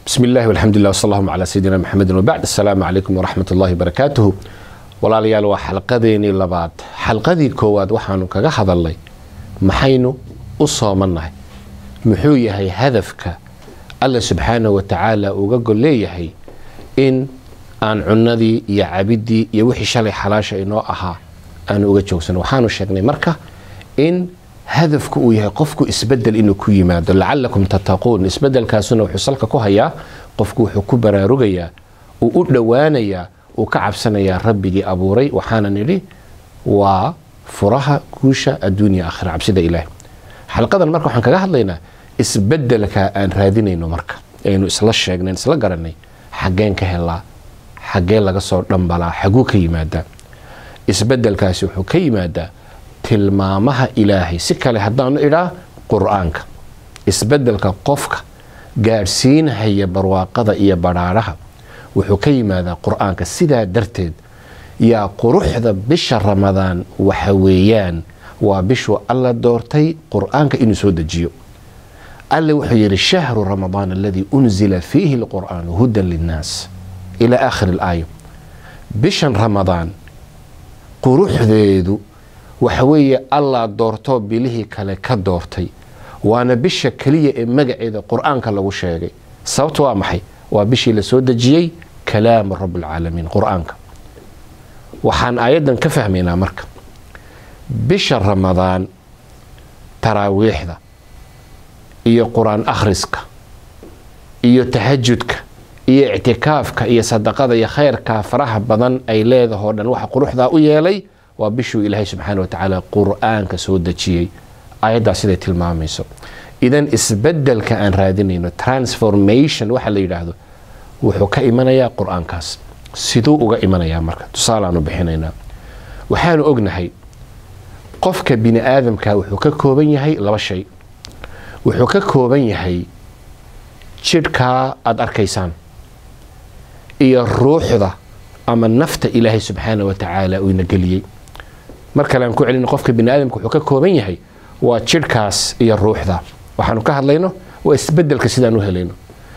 bismi illahi walxamdu llah wsal allahuma calaa sayidina maxamedin wabacd assalaamu calaykum waraxmat ullahi barakaatuhu walaalayaal waa xalqadeenii labaad xalqadii koowaad waxaanu kaga hadalnay maxaynu u soomannahay muxuu yahay hadafka alla subxaanahu wa tacaala uga gol leeyahay in aan cunnadii iyo cabiddii iyo wixii shalay xalaasha inoo ahaa aanu uga joogsano waxaanu sheegnay marka in hadafku uu yahay qofku isbedel inuu ku yimaado lacalakum tattaquun isbedelkaasuna wuxuu salka ku hayaa qofku wuxuu ku baraarugayaa uu u dhowaanayaa uu ka cabsanayaa rabbigii abuuray waxaana nidhi waa furaha guusha adduunya aakhira cabsida ilaahi xalqadan marka waxaan kaga hadlaynaa isbedelka aan raadinayno marka aynu isla sheegnayn isla garanay xaggeen ka helaa xaggee laga soo dhambalaa xaguu ka yimaadaa isbedelkaasi wuxuu ka yimaadaa tilmaamaha ilaahay si kale haddaanu idhaa qur-aanka isbedelka qofka gaadhsiinhaya barwaaqada iyo badhaadhaha wuxuu ka yimaadaa qur-aanka sidaa darteed yaa quruxda bisha ramadaan waxa weeyaan waa bishuu alla doortay qur-aanka inuu soo dejiyo alle wuxuu yidhi shahru ramadaan aladii unzila fiihi lqur'aanu hudan linnaas ilaa aakhiri alaaya bishan ramadaan quruxdeedu waxa weeye allaa doortoo bilihii kale ka doortay waana bisha keliya ee magaceeda qur-aanka lagu sheegay sababta waa maxay waa bishii la soo dejiyey kalaamu rabbilcaalamiin qur-aanka waxaan aayaddan ka fahmaynaa marka bisha ramadaan taraawiixda iyo qur-aan akhriska iyo tahajudka iyo ictikaafka iyo sadaqada iyo khayrkaa faraha badan ay leedahoo dhan waxa quruxdaa u yeelay waa bishuu ilaahay subxaana wa tacaala qur-aanka soo dejiyey ayaddaa siday tilmaamayso idan isbedelka aan raadinayno transformation waxa la yidhaahdo wuxuu ka imanayaa qur-aankaas siduu uga imanayaa marka tusaalaanu bixinaynaa waxaanu ognahay qofka bini aadamka wuxuu ka kooban yahay laba shay wuxuu ka kooban yahay jidhkaa aada arkaysaan iyo ruuxda ama nafta ilaahay subxaana wa tacaala uu ina geliyey mar kale aan ku celino qofka bini aadamka wuxuu ka kooban yahay waa jidhkaas iyo ruuxda waxaanu ka hadlayno waa isbedelka sidaan u helayno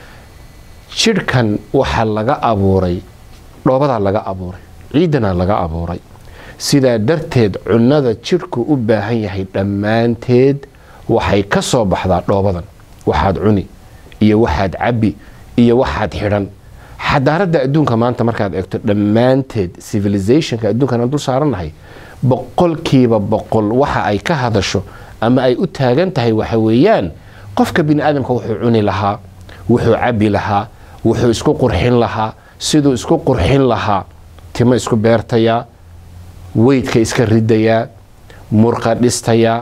jidhkan waxaa laga abuuray dhoobadaa laga abuuray ciidanaa laga abuuray sidaa darteed cunnada jidhku u baahan yahay dhammaanteed waxay ka soo baxdaa dhoobadan waxaad cuni iyo waxaad cabbi iyo waxaad xidhan xadaaradda adduunka maanta markaad eegto dhammaanteed civilizationka adduunkan aan dul saarannahay boqolkiiba boqol waxa ay ka hadasho ama ay u taagan tahay waxa weeyaan qofka bini aadamka wuxuu cuni lahaa wuxuu cabbi lahaa wuxuu isku qurxin lahaa siduu isku qurxin lahaa timo isku beertayaa weydka iska ridayaa murqa dhistayaa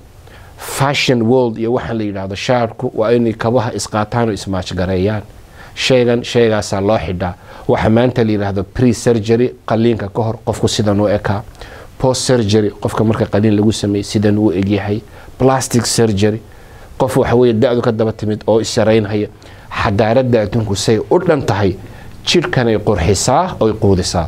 fashion world iyo waxaa la yidhaahdo shaarku waa inay kabaha isqaataan oo ismaajgareeyaan shaygan shaygaasaa loo xidhaa waxa maanta la yidhaahdo pre surgery qaliinka ka hor qofku sidan u ekaa post surgery qofka marka qaliin lagu sameeyey sidan uu egyahay plastic surgery qof waxa weye da-du ka daba timid oo isharaynhaya xadaaradda adduunku say u dhan tahay jidhkanay qurxisaa oy quudisaa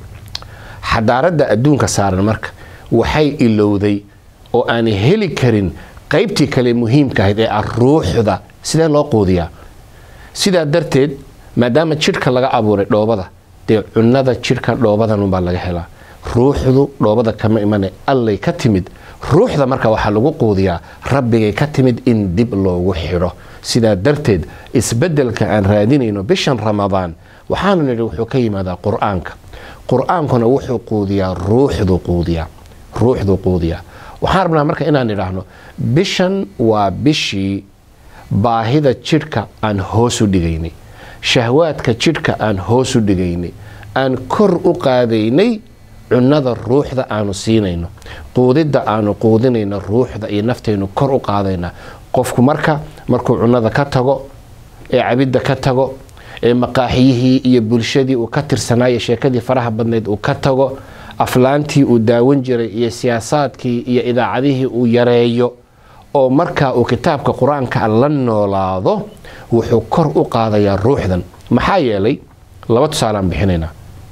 xadaaradda adduunka saaran marka waxay ilowday oo aanay heli karin qaybtii kale muhiimka ahayd ee ah ruuxda sidee loo quudiyaa sidaa darteed maadaama jidhka laga abuuray dhoobada dee cunnada jidhka dhoobadanunbaa laga helaa ruuxdu dhoobada kama imana allay ka timid ruuxda marka waxaa lagu quudiyaa rabbigay ka timid in dib loogu xidho sidaa darteed isbedelka aan raadinayno bishan ramadaan waxaanu nidhi wuxuu ka yimaadaa qur-aanka qur-aankuna wuxuu quudiyaa ruuxdu quudiyaa ruuxdu quudiyaa waxaan rabnaa marka inaan idhaahno bishan waa bishii baahida jidhka aan hoos u dhigaynay shahwaadka jidhka aan hoos u dhigaynay aan kor u qaadaynay cunnada ruuxda aanu siinayno quudidda aanu quudinayno ruuxda iyo naftaynu kor u qaadayna qofku marka markuu cunnada ka tago ee cabidda ka tago ee maqaaxiyihii iyo bulshadii uu ka tirsanaayo sheekadii faraha badnayd uu ka tago aflaantii uu daawan jiray iyo siyaasaadkii iyo idaacadihii uu yareeyo oo markaa uu kitaabka qur-aanka la noolaado wuxuu kor u qaadayaa ruuxdan maxaa yeelay laba tusaalaan bixinaynaa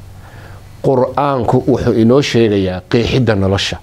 qur-aanku wuxuu inoo sheegayaa qeexidda nolosha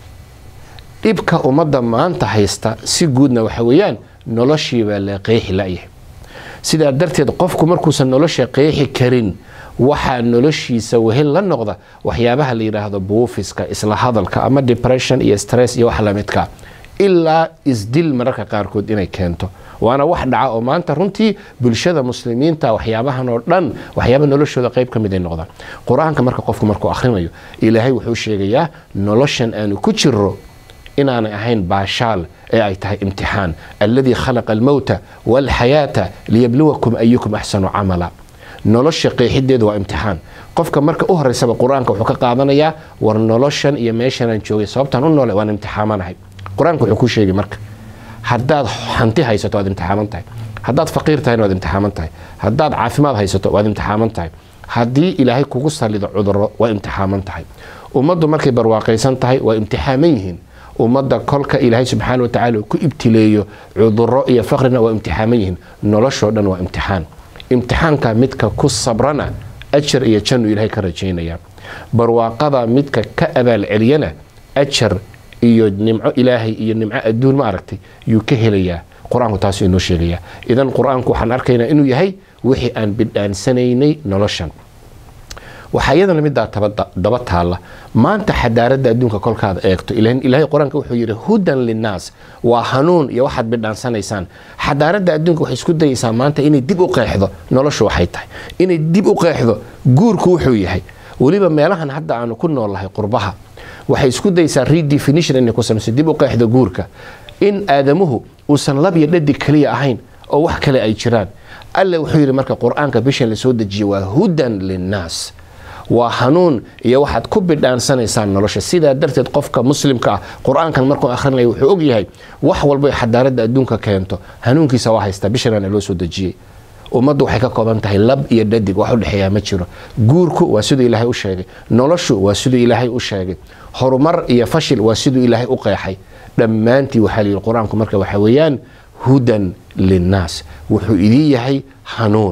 dhibka ummadda maanta haysta si guudna waxa weeyaan noloshii baa la qeexi layahay sidaa darteed qofku markuusan nolosha qeexi karin waxaa noloshiisa wehel la noqda waxyaabaha la yidhaahdo buufiska isla hadalka ama depression iyo stress iyo wax lamidka ilaa isdil mararka qaarkood inay keento waana wax dhaca oo maanta runtii bulshada muslimiinta waxyaabahan oo dhan waxyaaba noloshooda qayb ka mid ay noqdaan qur-aanka marka qofku markuu akhrinayo ilaahay wuxuu sheegayaa noloshan aanu ku jiro inaanay ahayn baashaal ee ay tahay imtixaan alladii khalaqa almowta waalxayaata liyabluwakum ayukum axsanu camala nolosha qeexideedu waa imtixaan qofka marka u horeysaba qur-aanka wuxuu ka qaadanayaa war noloshan iyo meeshanaan joogay sababtaan u noole waan imtixaamanahay qur-aanka wuxuu ku sheegay marka haddaad hanti haysato waad imtixaaman tahay haddaad faqiir tahayna waad imtixaaman tahay haddaad caafimaad haysato waad imtixaaman tahay haddii ilaahay kugu salido cuduro waa imtixaaman tahay ummaddu markay barwaaqaysan tahay waa imtixaaman yihiin ummadda kolka ilaahay subxaana wa tacaala ku ibtileeyo cuduro iyo faqrina waa imtixaaman yihiin noloshoo dhan waa imtixaan imtixaanka midka ku sabrana ajar iyo jannu ilaahay ka rajaynaya barwaaqada midka ka abaal celiyana ajar iyo nimco ilaahay iyo nimco adduun ma aragtay yuu ka helayaa qur-aanku taasuu inoo sheegayaa idan qur-aanku waxaan arkaynaa inuu yahay wixii aan bidhaansanaynay noloshan waxaa iyadana midaa daba taalla maanta xadaaradda adduunka kolkaad eegto ilaahay qur-aanka wuxuu yidhi hudan linnaas waa hanuun iyo waxaad bidhaansanaysaan xadaaradda adduunka waxay isku dayaysaa maanta inay dib u qeexdo noloshu waxay tahay inay dib u qeexdo guurku wuxuu yahay weliba meelahan hadda aanu ku noolnahay qurbaha waxay isku daysaa redefinition inay ku samayso dib u qeexda guurka in aadamuhu uusan lab iyo dhadig keliya ahayn oo wax kale ay jiraan alle wuxuu yidhi marka qur-aanka bishan lasoo dejiyey waa hudan linnaas waa hanuun iyo waxaad ku bidhaansanaysaan nolosha sidaa darteed qofka muslimka ah qur-aankan markuu akhrinaya wuxuu ogyahay wax walba xadaaradda adduunka keento hanuunkiisa waa haystaa bishanaana loo soo dejiyey ummaddu waxay ka kooban tahay lab iyo dhadig wax u dhexeeyaa ma jiro guurku waa siduu ilaahay u sheegay noloshu waa siduu ilaahay u sheegay horumar iyo fashil waa siduu ilaahay u qeexay dhammaantii waxaa layidhi qur-aanku marka waxa weeyaan hudan linnaas wuxuu idin yahay hanuun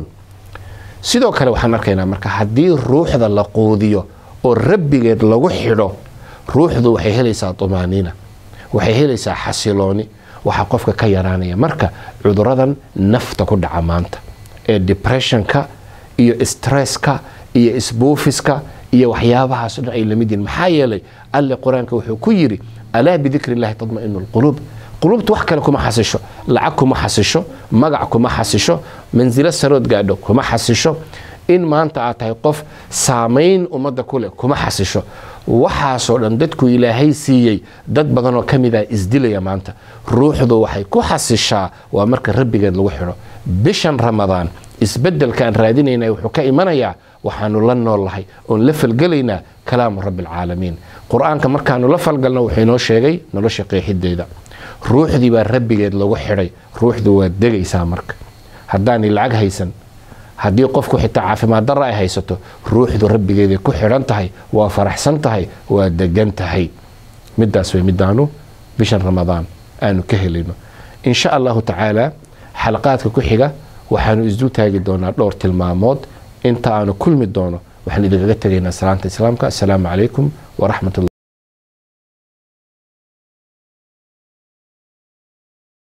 sidoo kale waxaan arkaynaa marka haddii ruuxda la quudiyo oo rabbigeed lagu xidho ruuxdu waxay helaysaa tumaaniina waxay helaysaa xasilooni waxaa qofka ka yaraanaya marka cuduradan nafta ku dhaca maanta ee depressionka iyo stresska iyo isbuufiska iyo waxyaabahaas dhan ay lamid yihin maxaa yeelay alle qur-aanka wuxuu ku yidhi alaa bidikri illahi tadma'inu lquluub quluubta wax kale kuma xasisho lacag kuma xasisho magac kuma xasisho mansilo sarood gaadho kuma xasisho in maanta aad tahay qof saamayn ummadda kuleh kuma xasisho waxaasoo dhan dadku ilaahay siiyey dad badanoo ka mid ah isdilaya maanta ruuxdu waxay ku xasishaa waa marka rabbigeed lagu xidho bishan ramadaan isbedelka aan raadinayna wuxuu ka imanayaa waxaanu la noolnahay oon la falgelaynaa kalaamu rabbi alcaalamiin qur-aanka markaanu la falgalno wuxuu inoo sheegay nolosha qeexideeda ruuxdii baa rabbigeed lagu xidhay ruuxdu waa degaysaa marka haddaanay lacag haysan haddii qofku xitaa caafimaad darra ay haysato ruuxdu rabbigeeday ku xidhan tahay waa faraxsan tahay waa degan tahay midaas way midaanu bishan ramadaan aanu ka helayno insha allahu tacaala xalaqaadka ku xiga waxaanu isdul taagi doonaa dhowr tilmaamood inta aanu kulmi doono waxaan idinkaga tegaynaa salaanta islaamka assalaamu calaykum waraxmat